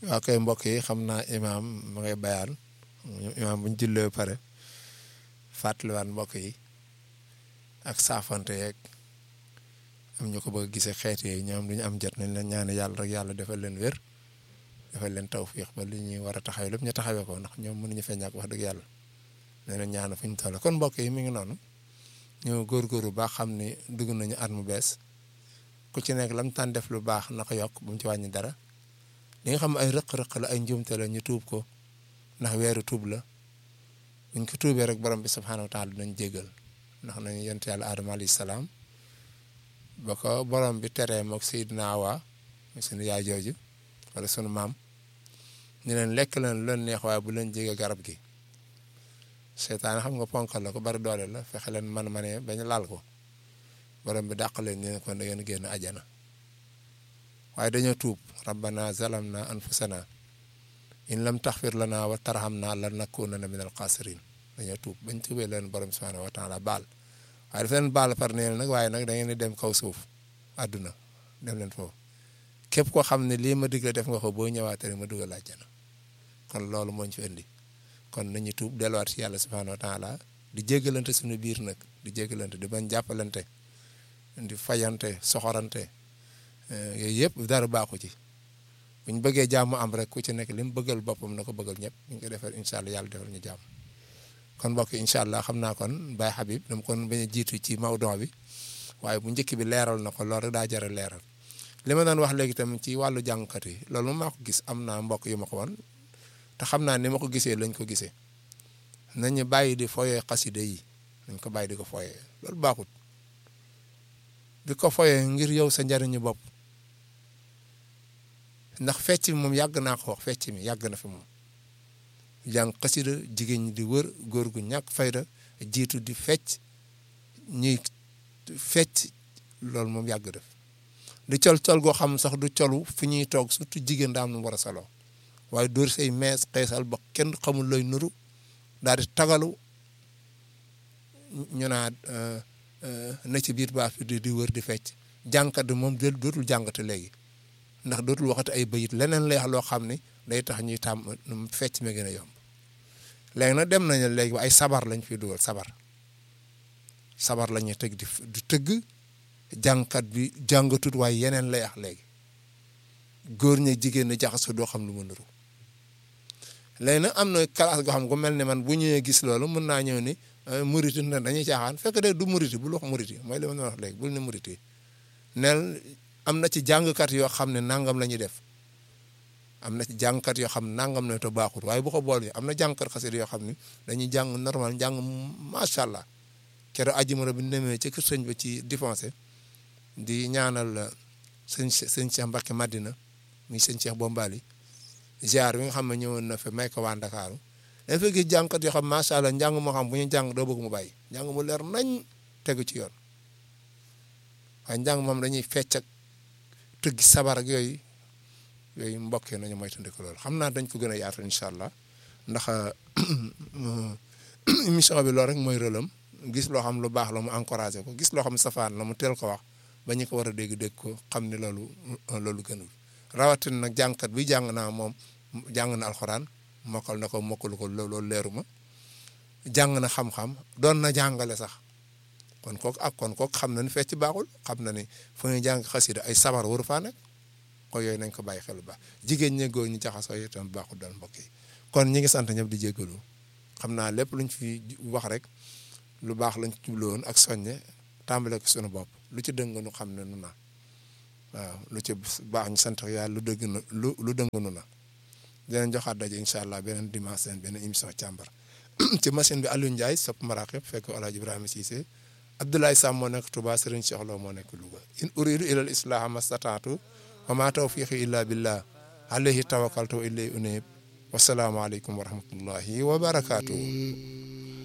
waa koy mbokk yi xam naa imaam ma ngay bayaan imaam bu ñu jullee ba pare fàttaliwaat mbokk yi ak saafante yeeg am ñu ko bëgg gisee xeet yooyu ñoom du ñu am jot nañ leen ñaan yàlla rek yàlla defal leen wér defal leen tawfiix ba li ñuy war a taxawee lépp ñu taxawee ko ndax ñoom mënuñu fee ñàkk wax dëgg yàlla nee na ñaan fu ñu toll kon mbokk yi mi ngi noonu ñu góorgóorlu baax xam ni dugg nañu at mu bees ku ci nekk lam tànn def lu baax na ko yokk bu mu ci wàññi dara li nga xam ay rëq-rëq la ay njuumte la ñu tuub ko ndax weeru tuub la buñ ko tuubee rek borom bi subhaanahu wa taala dinañ jégal ndax nañu yent yàlla aadama alayhi salaam ba ko borom bi teree mook Seydina Awa suñu yaay jooju wala sunu maam ñu leen lekk leen lu leen neex waaye bu leen jege garab gi seytaane xam nga ponkal la ko bari doole la fexe leen man manee bañ laal ko borom bi dàq leen ñu ne kon da ngeen génn ajana waaye dañoo tuub rabbana zalamna anfusana in lam taxfir lana wa tarhamna lan nakunanna min al xaasirin dañoo tuub bañ tuubee leen borom subhanahu wa taala baal waaye daf leen baal par neel nag waaye nag da ngeen di dem kaw suuf àdduna dem leen foofu képp koo xam ne lii ma digle def nga ko boo ñëwaatee ma dugal àjjana kon loolu moo ñu fi indi kon nañu tuub delluwaat ci yàlla subhanahu wa taala di jéggalante suñu biir nag di jéggalante di bañ jàppalante di fayante soxorante yooyu yëpp dara baaxu ci bu ñu bëggee jàmm am rek ku ci nekk li mu bëggal boppam na ko bëggal ñëpp ñu ngi ko defal incha allah yàlla defal ñu jàmm kon mbokk incha allah xam naa kon Baye Habib dama kon bañ a jiitu ci mawdon bi waaye bu njëkk bi leeral na ko loolu rek daa jar a leeral li ma doon wax léegi tamit ci wàllu jàngkat yi loolu moom maa ko gis am naa mbokk yu ma ko wan te xam naa ni ma ko gisee lañ ko gisee nañu bàyyi di foyee xaside yi nañ ko bàyyi di ko foyee loolu baaxut di ko foyee ngir yow sa njariñu bopp ndax fecc mi moom yàgg naa ko wax fecc mi yàgg na fi moom jàng xasida jigéen ñi di wër góor gu ñàkk fayda jiitu di fecc ñuy fecc loolu moom yàgg def di col col goo xam sax du colu fi ñuy toog surtout jigéen daa am nu war a saloo waaye dóor say mees xeesal ba kenn xamul looy nuru daal di tagalu ñu naa na ci biir baax di di wër di fecc jàngkat bi moom dootul jàngate léegi ndax dootul waxati ay bayit leneen lay wax loo xam ne day tax ñuy tàmm fecc mi gën a yomb léegi nag dem nañu léegi ba ay sabar lañ fiy dugal sabar sabar la ñuy tëgg di di tëgg jàngkat bi jàngatut waaye yeneen lay wax léegi góor ñi jigéen ñi jaxasoo doo xam lu mu nuru léegi nag am na classe goo xam gu mel ne man bu ñëwee gis loolu mën naa ñëw ni muriti na dañuy caaxaan fekk de du muriti bul wax muriti mooy li ma wax léegi bul ne muriti neel am na ci jàngkat yoo xam ne nangam la ñuy def am na ci jàngkat yoo xam ne nangam la te baaxul waaye bu ko boole am na jàngkat xasida yoo xam ne dañuy jàng normal jàng macha allah keroog ajjumara bi ñu demee ci kër sëñ ba ci défoncé di ñaanal sëñ sëñ Cheikh Mbacke Madina muy sëñ Cheikh Bombali ziar bi nga xam ne ñëwoon na fa may ko waa Ndakaaru dafa fekk jàngkat yoo xam macha allah njàng moo xam bu ñu jàng doo bëgg mu bàyyi njàng mu leer nañ tegu ci yoon waaye njàng moom dañuy fecc ak tëggi sabar ak yooyu yooyu mbokk nañu moytandiku loolu xam naa dañ ko gën a yaatal incha allah ndax émission bi loolu rek mooy rëlam gis loo xam lu baax la mu encouragé ko gis loo xam safaan la mu teel ko wax ba ñu ko war a dégg dégg ko xam ni loolu loolu gënul rawatina nag jàngkat bi jàng naa moom jàng na alxuraan mokkal na ko mokkalu ko loolu leeru ma jàng na xam-xam doon na jàngale sax kon kooku ak kon kooku xam na ni fecc baaxul xam na ni fu ñuy jàng xasida ay sabar waru faa nekk ko yooyu nañ ko bàyyi xel bu baax jigéen ñi góor ñi jaxasoo yi itam baaxul daal mbokk yi kon ñi ngi sant ñëpp di jéggalu xam naa lépp luñ fi wax rek lu baax lañ ci jubluwoon ak soññe tàmbale ko suñu bopp lu ci dëng nu xam ne nu na waaw lu ci baax ñu sant yàlla lu dëgg na lu lu dëng nu na dinañ joxaat daje incha allah beneen dimanche seen beneen émission càmbar ci machine bi Aliou Ndiaye sopp maraqib fekk El Hadj Ibrahima Cissé Abdoulaye Sam moo nekk Touba Serigne Cheikh Lo moo nekk Louga in uridu ila al islaha mastataatu wa ma tawfiqi illa billah alayhi tawakkaltu wa ilayhi unib wasalaamu aleykum wa rahmatullahi wa barakatuh